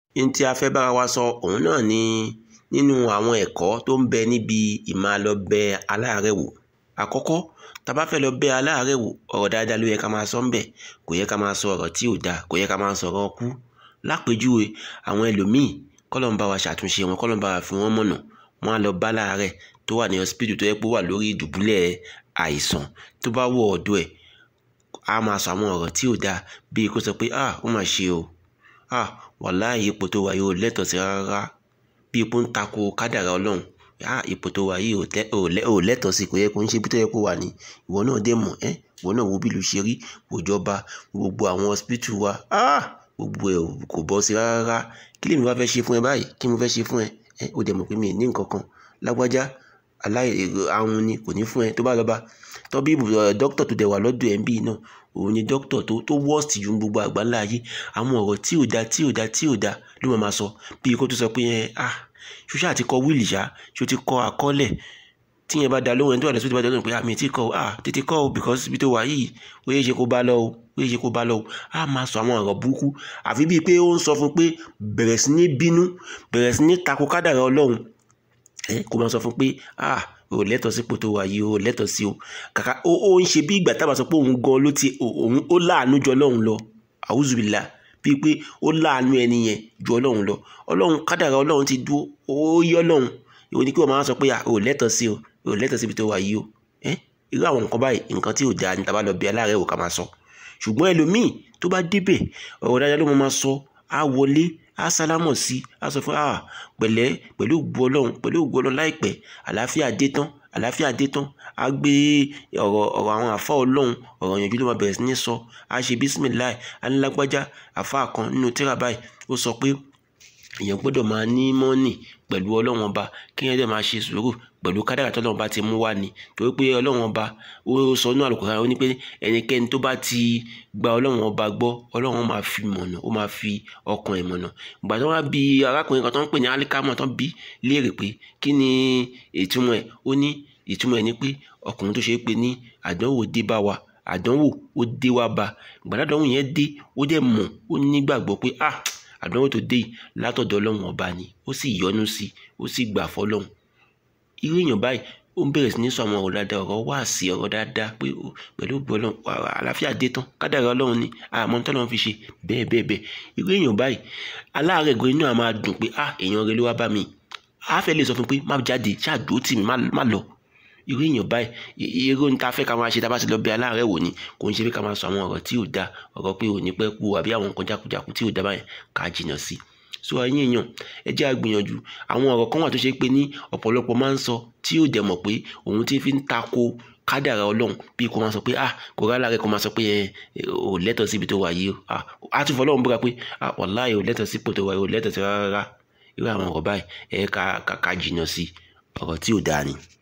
ní tí a fẹ́ bára wa sọ òun náà ni nínú àwọn ẹ̀kọ́ tó ń bẹ níbi ìmáa lọ bẹ aláàárẹ̀ wò àkọ́kọ́ tá a bá fẹ́ lọ bẹ aláàárẹ̀ wò ọ̀rọ̀ dáadáa ló yẹ ká máa sọ ń bẹ̀ kò yẹ ká máa sọ ọ̀rọ̀ tí ò dáa kò yẹ ká máa sọ̀rọ̀ ọkú lápèjúwe àwọn ẹlòmíì kọ́lọ̀ ń bá wa ṣàtúnṣe wọn kọ́lọ̀ ń bá wa fi wọ́n mọ̀nà wọ́n á lọ bá láàárẹ̀ tó wà ní hospital tó yẹ pé ó wà lórí ìdùbúlẹ̀ àìsàn tó bá wọ ọ̀dọ̀ ẹ̀ á máa sọ àwọn ọ̀rọ̀ tí ò dáa bíi kó sọ pé ah ó mà ṣe o ah wàláhì ipò tó wà yìí ò lẹ́tọ̀ọ́ sí rárá bí ipò ń tako kádàrá ọlọ́run ah ipò tó wà yìí ò lẹ́tọ̀ọ́ sí kò yẹ kó ń ṣe bí tó yẹ kó wà ní ìwọ náà dé mọ̀ ẹ́ ìwọ náà wo bí ìlú ṣe rí òjọba gbogbo àwọn hospital wa ah gbogbo ẹ̀ kò bọ́ sí rárá kí lèmi wá fẹ́ ṣe fún ẹ báyìí kí mo fẹ́ ṣe fún ẹ ẹ ó dẹ̀ mọ̀ pé mi ì ní nǹkan kan lágbájá aláì àrùn ni kò ní fún ẹ tó bá lọ bá tọ́bí dókítà tó dẹ̀ wà lọ́dọ̀ ẹ̀ ń bí náà òun ni dókítà tó tó worst ju gbogbo àgbáńlá ayé àwọn ọ̀rọ̀ tí ò da tí ò da tí ò da ló máa ma sọ bí kó tó sọ pé ẹ ah ṣoṣà àti kọ wíìlì ṣá ṣo ti kọ àkọọ́lẹ̀ tí yẹn bá da lóhùn ẹni tó wà lẹ́sìn tó bá da lóhùn pé àmì tí kọ ah tètè kọ o because ibi tó wà yìí ó yẹ ṣe kó bá lọ o ó yẹ ṣe kó bá lọ o á máa sọ àwọn ọ̀rọ̀ burúkú àfi bíi pé ó ń sọ fún pé bẹ̀rẹ̀ sí ní bínú bẹ̀rẹ̀ sí ní tako kádàrá ọlọ́run ẹ kó máa sọ fún pé ah o lẹ́tọ̀ọ́ sípò tó wà yìí o lẹ́tọ̀ọ́ sí o kàkà ó ó ń ṣe bí ìgbà tábà sọ pé òun gan ló ti òun ó láàánú ju ọlọ́run lọ àwùzùbìlà bíi pé ó láàánú ẹni yẹn ju ọlọ́run lọ ọlọ́run kádàrá ọlọ́run ti dúró ó yí ọlọ́run ìwọ ni kí wọ́n máa sọ pé o lẹ́tọ̀ọ́ sí o o lẹ́tọ̀ọ́ síbi tó wà yìí o ẹ irú àwọn nǹkan báyìí nǹkan tí ò dáa ní tábà lọ bí aláàárẹ̀ wò ká máa sọ ṣùgbọ́n ẹlòmíì tó bá débẹ̀ ọ̀rọ̀ dáadáa ló máa sọ á wọlé á sálámọ̀ sí á sọ fún ah pẹ̀lẹ́ pẹ̀lú ògbó ọlọ́run pẹ̀lú ògbó ọlọ́run láìpẹ́ àlàáfíà dé tán àlàáfíà dé tán á gbé ọ̀rọ̀ ọ̀rọ̀ àwọn àfa ọlọ́run ọ̀rọ̀ yànjú ló máa bẹ̀rẹ̀ sí ní sọ á ṣe bísímìláì alágbájá àfa kan nínú tírà báyìí ó sọ pé èèyàn gbọ́dọ̀ máa ní mọ́nì pẹ̀lú ọlọ́run ọba kí èèyàn dẹ̀ máa ṣe sùúrù pẹ̀lú kádàrà tọ́lọ́run ọba ti mú wá ni torí pé ọlọ́run ọba ó sọ ní àlùkòrán ó ní pé ẹnikẹ́ni tó bá ti gba ọlọ́run ọba gbọ́ ọlọ́run máa fi mọ̀nà ó máa fi ọkàn ẹ̀ mọ̀nà ìgbà tó wá bí arákùnrin kan tó ń pè ní alikamọ tó ń bí léèrè pé kí ni ìtumọ̀ ẹ̀ ó ní ìtumọ̀ ẹ̀ ni pé ọkùnrin tó ṣe é pé ní àdánwò dé bá wa àdánwò ó dé wá bá ìgbàdàdánwò yẹn dé ó dẹ̀ mọ̀ ó nígbàgbọ́ pé ah àdánwò tó dé yìí látọ̀dọ̀ ọlọ́run ọba ni ó sì yọ́nú sí ó sì gbà fọlọ́run irú èèyàn báyìí ó ń bẹ̀rẹ̀ sí ní sọ àwọn ọ̀rọ̀ dáadáa ọ̀rọ̀ wá sí ọ̀rọ̀ dáadáa pé pẹ̀lú ògbó ọlọ́run àlàáfíà dé tán kádàrá ọlọ́run ni àmọ́ tọ́lọ́run fi ṣe bẹ́ẹ̀ bẹ́ẹ̀ bẹ́ẹ̀ irú èèyàn báyìí aláàárẹ̀ gan inú àmọ́ dùn pé ah èèyàn rẹ ló wá bá mi á fẹ́ lè sọ fún pé má jáde ṣáàdó tì mí má lọ irú èèyàn báyìí irú ní ta fẹ́ ká máa ṣe tá a bá ti lọ bẹ aláàárẹ̀ wò ni kò ń ṣe pé ká máa sọ àwọn ọ̀rọ̀ tí ò da ọ̀rọ̀ pé ò ní pẹ́ kú àbí àwọn nǹkan jákujàku tí ò da báyẹn ká jìnnà sí i so ẹ̀yin èèyàn ẹ jẹ́ àgbìyànjú àwọn ọ̀rọ̀ kan wà tó ṣe pé ní ọ̀pọ̀lọpọ̀ máa ń sọ tí ò dẹ̀ mọ̀ pé òun ti fi ń tako kádàrá ọlọ́run bí kò máa sọ pé ah kò rárá rẹ kò máa sọ pé ẹ ò lẹ́tọ̀ọ́ síbi tó wà yìí o ah á tún fọlọ́run búra pé ah wàláhì ò lẹ́tọ̀ọ́ sípò tó wà yìí ò lẹ́tọ̀ọ́ sí rárá irú àwọn ọ̀rọ̀ báyìí ẹ ká ká jìnnà sí ọ̀rọ̀ tí ò dáa ni.